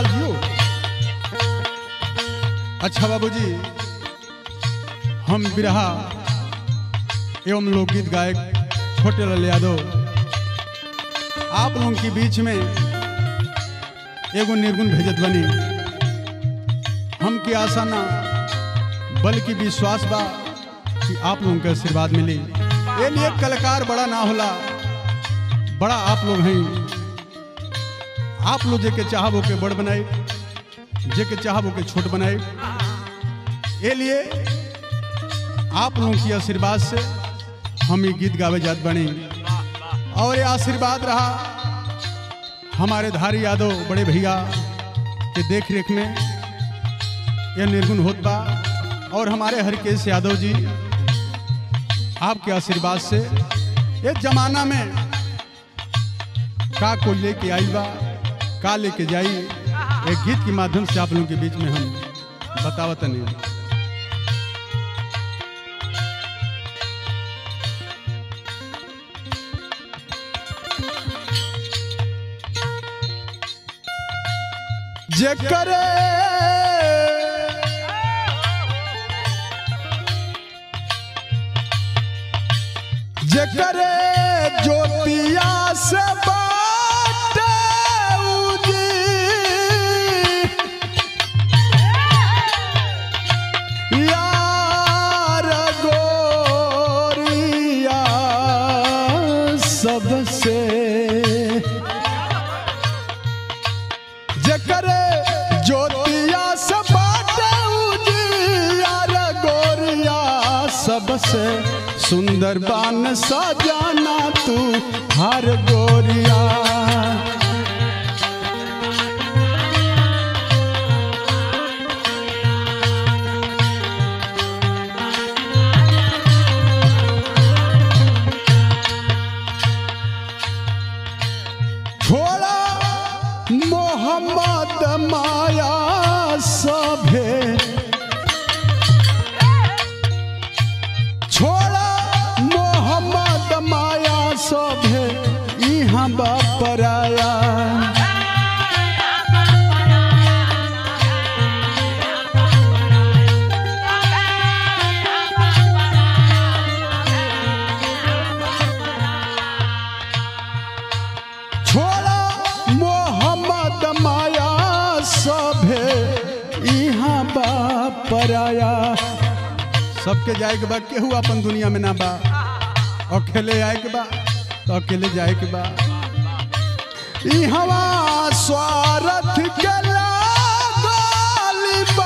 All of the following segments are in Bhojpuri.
लाल जियो अच्छा बाबूजी हम बिरहा एवं लोकगीत गायक छोटे लाल यादव आप लोगों के बीच में एगो निर्गुण भेजत बनी हमके आशा ना बल्कि विश्वास बा कि आप लोगों के आशीर्वाद मिली ये लिए कलाकार बड़ा ना होला बड़ा आप लोग हैं आप लोग जेके चाहब के बड़ बनाए जेके चाहब के छोट बनाए ये लिए आप लोगों की आशीर्वाद से हम ये गीत गावे जात बने और ये आशीर्वाद रहा हमारे धारी यादव बड़े भैया के देख रेख में यह निर्गुण होत बा और हमारे हरकेश यादव जी आपके आशीर्वाद से ये जमाना में का को लेके आई बा का लेके जाई एक गीत के माध्यम से आप लोगों के बीच में हम बतावत नहीं जे करे जे करे ज्योतिया से बाटे उजी। यार गोरिया सबसे जकरे ज्योतिया से बाटे उजियार गोरिया सबसे सुंदर बान सजाना तू हर गोरिया छोड़ा मोहम्मद माया सभे छोड़ा मोहम्मद माया सभे यहाँ बापराया छोड़ा मोहम्मद माया सभे यहाँ बापराया सबके जाए के बा केहू अपन दुनिया में ना बा अकेले आए के बा तो अकेले जाए के बा इहवा स्वार्थ के लागल बा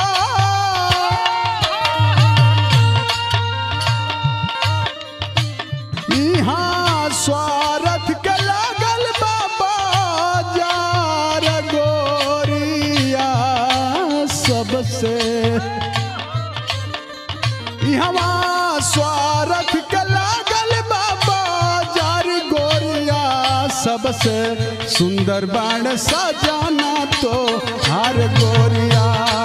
इहाँ स्वार्थ के लागल बाबा जार गोरिया सबसे इहवा स्वार्थ के लागल बाबा जार गोरिया सबसे सुंदर बाण सजाना तो हर गोरिया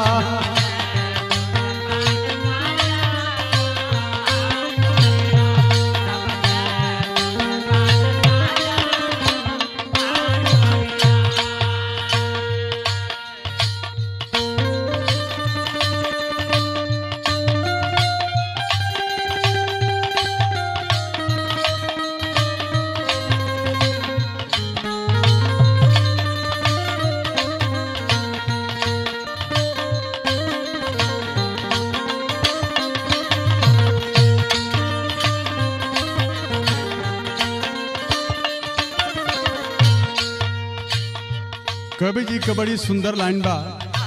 कवि जी का बड़ी सुंदर लाइन बा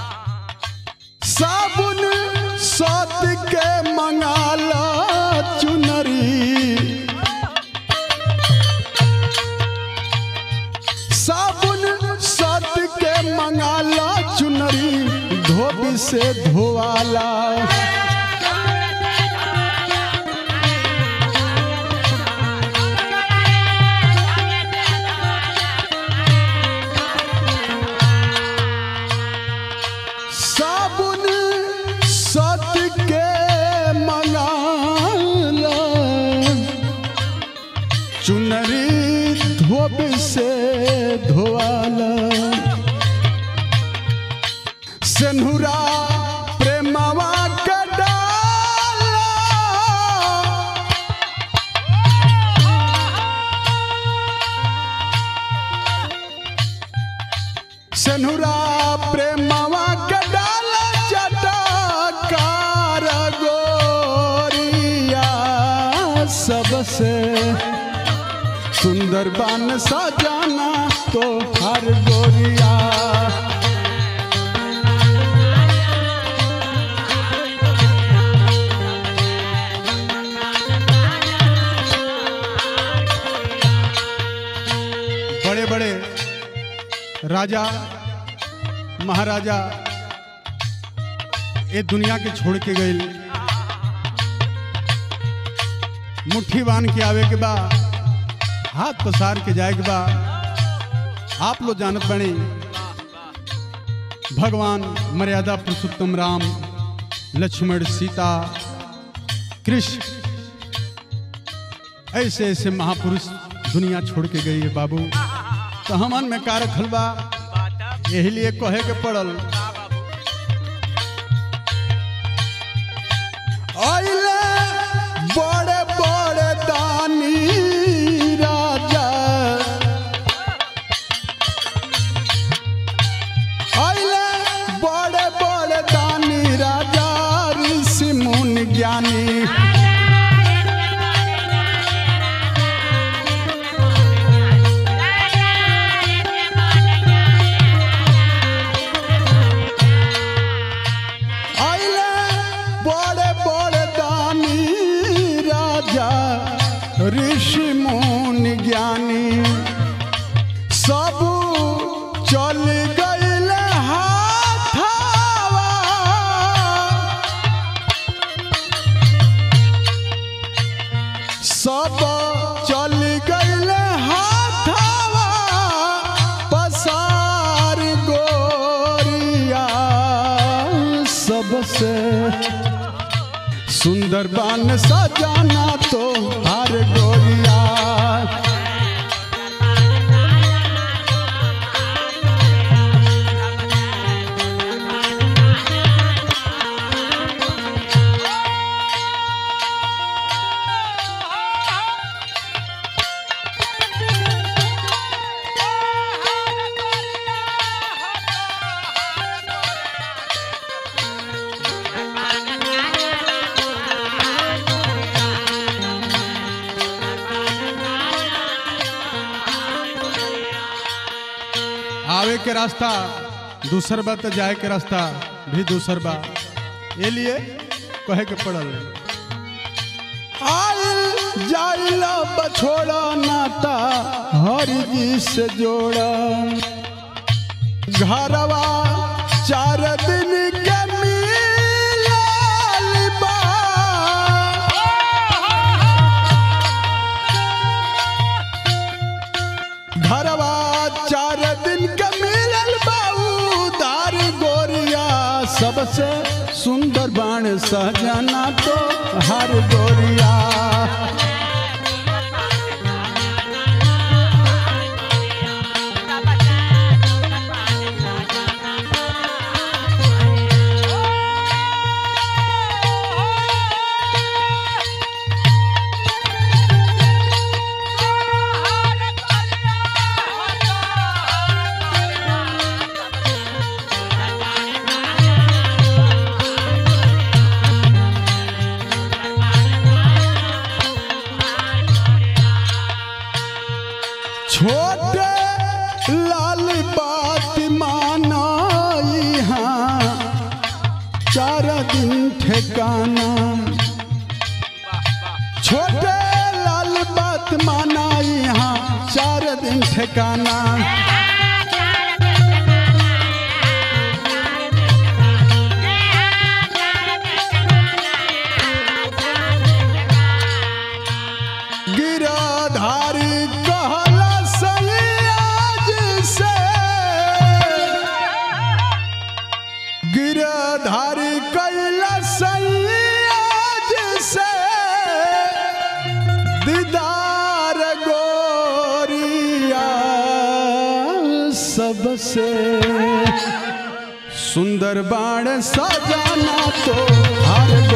साबुन सत के मंगाला चुनरी साबुन सत के मंगाला चुनरी धोबी से धोवाला साबुन सत के मंगाला चुनरी धोब से धोवाला सेनुरा प्रेमवा के डाला सेनुरा प्रेमवा के डाला चटकार गोरिया सबसे सुंदर बान सजाना तो हर गोरिया बड़े बड़े राजा महाराजा ये दुनिया के छोड़ के गए मुट्ठी बांध के आवे के बा हाथ पसार के जाए के बा आप लोग जानत बने भगवान मर्यादा पुरुषोत्तम राम लक्ष्मण सीता कृष्ण ऐसे ऐसे महापुरुष दुनिया छोड़ के गई है बाबू तो हमन में कार खलबा यही लिए कहे के पड़ल आइले बड़े बड़े दानी राजा आइले बड़े बड़े दानी राजा ऋषि मुनि ज्ञानी आइले बड़े बड़े दानी राजा ऋषि मुनि ज्ञानी सब चल गईल हाथावा सब चल गईल हाथावा पसार गोरिया सबसे सुंदर बान सजाना तो हर गोरिया आवे के रास्ता दूसर बा तो जाए के रास्ता भी दूसर बा ये लिए कहे के पड़ल आइल जाइला बछोड़ा नाता हरि जी से जोड़ा घरवा चार दिन के मिलल बा घरवा चार दिन के मिलल बाऊ दार गोरिया सबसे सुंदर बाण सहजना तो हर गोरिया छोटे लाल बात माना यहाँ चार दिन ठिकाना छोटे लाल बात माना यहाँ चार दिन ठिकाना गिराधारी कहला सयाज से गिराधारी कैला सयाज से दीदार गोरिया सबसे सुंदर बाण सजाना तो हर